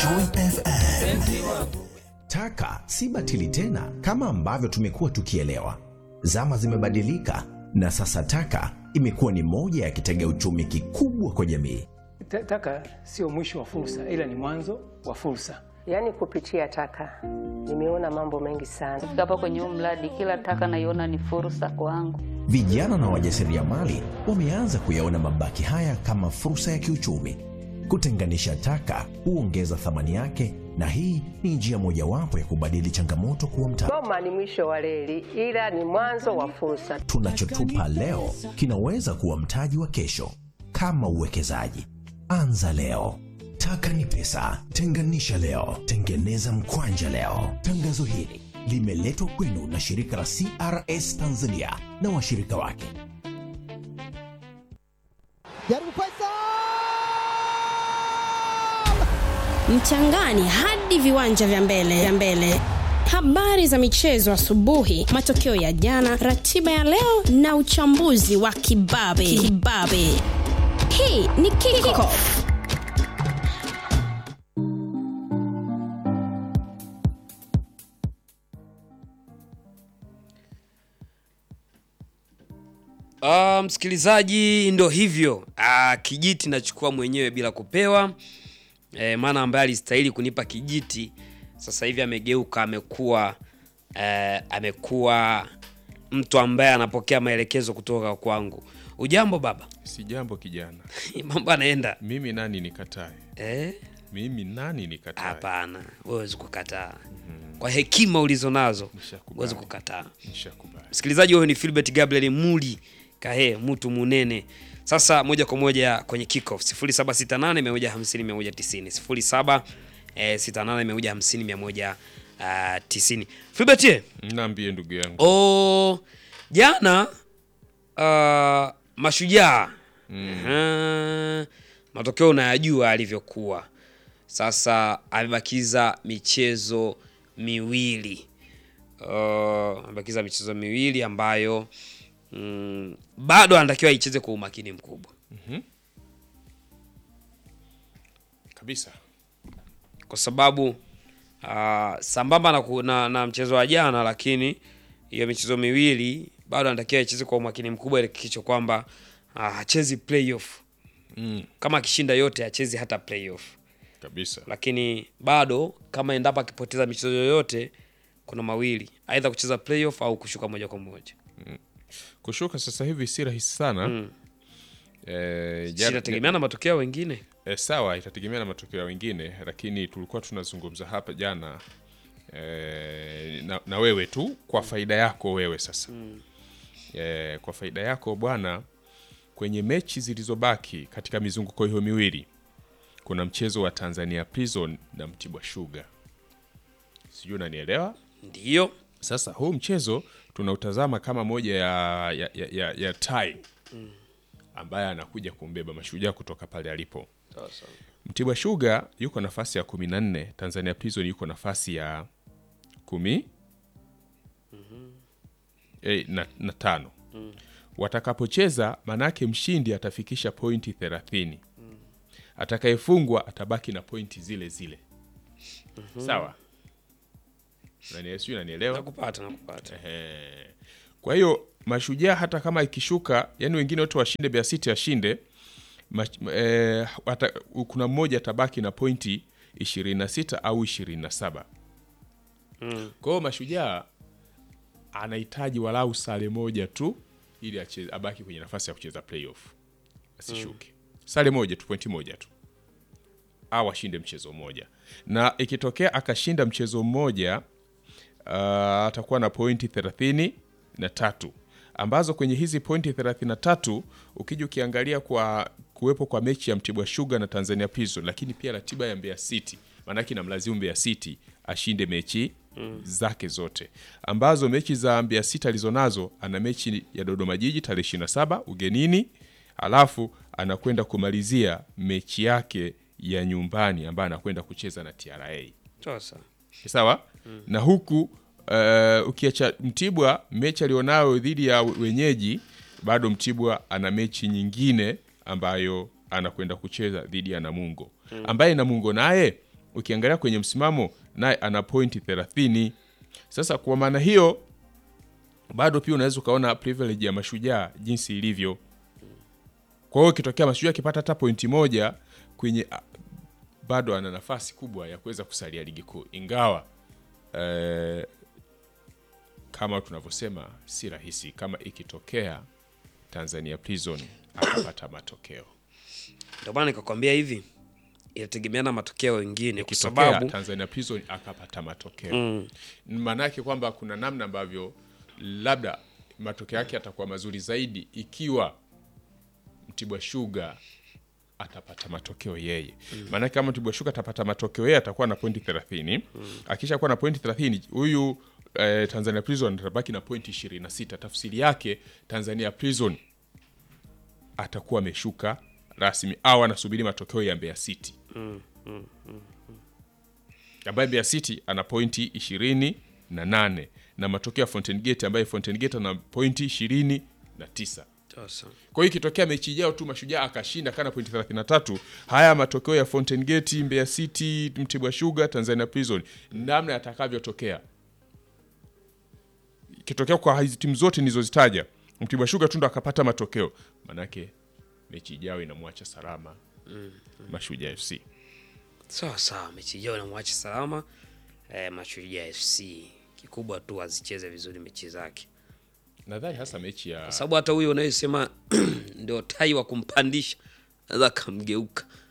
Joy FM. Taka si batili tena kama ambavyo tumekuwa tukielewa. Zama zimebadilika na sasa taka imekuwa ni moja ya kitega uchumi kikubwa kwa jamii. Ta- Taka sio mwisho wa fursa, ila ni mwanzo wa fursa. Yaani kupitia taka nimeona mambo mengi sana. Kufika hapa kwenye huu mradi, kila taka naiona ni fursa kwangu. Vijana na wajasiriamali wameanza kuyaona mabaki haya kama fursa ya kiuchumi. Kutenganisha taka huongeza thamani yake, na hii ni njia mojawapo ya kubadili changamoto kuwa mtaji. Goma ni mwisho wa reli, ila ni mwanzo wa fursa. Tunachotupa leo kinaweza kuwa mtaji wa kesho. Kama uwekezaji, anza leo. Taka ni pesa, tenganisha leo, tengeneza mkwanja leo. Tangazo hili limeletwa kwenu na shirika la CRS Tanzania na washirika wake. jaribu Faisal mchangani hadi viwanja vya mbele vya mbele habari za michezo asubuhi matokeo ya jana ratiba ya leo na uchambuzi wa kibabe kibabe hii ni kickoff Ah, msikilizaji, ndo hivyo. Ah, kijiti nachukua mwenyewe bila kupewa. E, maana ambaye alistahili kunipa kijiti sasa hivi amegeuka, amekuwa eh, amekuwa mtu ambaye anapokea maelekezo kutoka kwangu. Ujambo baba? Si jambo kijana, Mambo anaenda mimi nani nikatae? eh? Mimi nani nikatae? Hapana, huwezi kukataa. Kwa hekima ulizo nazo Nishakubali. huwezi kukataa. Nishakubali. Msikilizaji, huyo ni Philbert Gabriel Muli Kahe, mtu munene. Sasa moja kwa moja kwenye kickoff 0768 150 190 07 eh, 68 150 190. Philbert, ye? Naambie ndugu yangu o jana uh, mashujaa Aha. matokeo unayajua alivyokuwa. Sasa amebakiza michezo miwili uh, amebakiza michezo miwili ambayo mm, bado anatakiwa icheze kwa umakini mkubwa. kabisa. kwa sababu uh, sambamba na, ku- na, na mchezo wa jana, lakini hiyo michezo miwili bado anatakiwa icheze kwa umakini mkubwa, ili kicho kwamba uh, hachezi playoff. Mm, Kama akishinda yote hachezi hata playoff, kabisa. lakini bado kama endapo akipoteza michezo yoyote, kuna mawili, aidha kucheza playoff au kushuka moja kwa moja. Kushuka sasa hivi si rahisi sana. Mm. Eh, Si jana- inategemea na matokeo ya wengine. E, sawa, itategemea na matokeo ya wengine, lakini tulikuwa tunazungumza hapa jana e, na, na wewe tu kwa faida yako wewe sasa e, kwa faida yako bwana, kwenye mechi zilizobaki katika mizunguko hiyo miwili kuna mchezo wa Tanzania Prison na Mtibwa Sugar, sijui unanielewa? Ndiyo Sasa huu mchezo tunautazama kama moja ya, ya, ya, ya, ya tie ambaye anakuja kumbeba mashujaa kutoka pale alipo. Mtibwa Sugar yuko nafasi ya kumi na nne, Tanzania Prison yuko nafasi ya kumi eh, na, na tano. Watakapocheza manake mshindi atafikisha pointi thelathini, atakayefungwa atabaki na pointi zile zile. Sawa, Unani- sijui unanielewa? nakupata, nakupata. Ehe. Kwa hiyo mashujaa hata kama ikishuka, yani wengine wote washinde, Mbeya City ashinde, mach- eh, hata- kuna mmoja atabaki na pointi 26 au 27. Kwa hiyo mashujaa anahitaji walau sare moja tu ili ache- abaki kwenye nafasi ya kucheza playoff, asishuke. Sare moja tu, pointi moja tu au ashinde mchezo mmoja, na ikitokea akashinda mchezo mmoja uh, atakuwa na pointi thelathini na tatu ambazo kwenye hizi pointi 33 ukija ukiangalia kwa kuwepo kwa mechi ya Mtibwa Sugar na Tanzania Prison, lakini pia ratiba ya Mbeya City, maanake inamlazimu Mbeya City ashinde mechi zake zote, ambazo mechi za Mbeya City alizonazo, ana mechi ya Dodoma Jiji tarehe 27 ugenini, alafu anakwenda kumalizia mechi yake ya nyumbani ambayo anakwenda kucheza na TRA Sasa sawa na huku uh, ukiacha Mtibwa mechi alionayo dhidi ya wenyeji, bado Mtibwa ana mechi nyingine ambayo anakwenda kucheza dhidi ya Namungo ambaye Namungo naye ukiangalia kwenye msimamo naye ana pointi 30 sasa kwa maana hiyo bado pia unaweza ukaona privilege ya mashujaa jinsi ilivyo kwa hiyo ikitokea mashujaa akipata hata pointi moja kwenye a- bado ana nafasi kubwa ya kuweza kusalia ligi kuu ingawa eh, kama tunavyosema si rahisi kama ikitokea tanzania prison akapata matokeo Ndio maana nikakwambia hivi, inategemea na matokeo mengine, kwa ikitokea sababu tanzania prison akapata matokeo mm. maanaake kwamba kuna namna ambavyo labda matokeo yake yatakuwa mazuri zaidi ikiwa mtibwa shuga atapata matokeo yeye mm. maanake kama mtibwa shuga atapata matokeo yeye atakuwa na pointi 30 mm. akisha kuwa na pointi 30 huyu eh, tanzania prison atabaki na pointi 26 tafsiri yake tanzania prison atakuwa ameshuka rasmi au anasubiri matokeo ya mbeya city ambaye Mbeya City ana pointi ishirini na nane na matokeo ya Fountain Gate ambaye Fountain Gate ana pointi ishirini na tisa sasa kwa hiyo ikitokea mechi ijao tu mashujaa akashinda kana pointi 33 haya matokeo ya Fountain Gate Mbeya City Mtibwa Sugar Tanzania Prison namna yatakavyotokea ikitokea kwa hizi timu zote nilizozitaja Mtibwa Sugar tu ndo akapata matokeo manake mechi ijao inamwacha salama Mashujaa FC sawa sawa, mechi ijayo namwacha salama eh, Mashujaa FC. Kikubwa tu azicheze vizuri mechi zake, nadhani hasa mechi ya kwa sababu hata huyo unayesema ndio tai wa kumpandisha naweza akamgeuka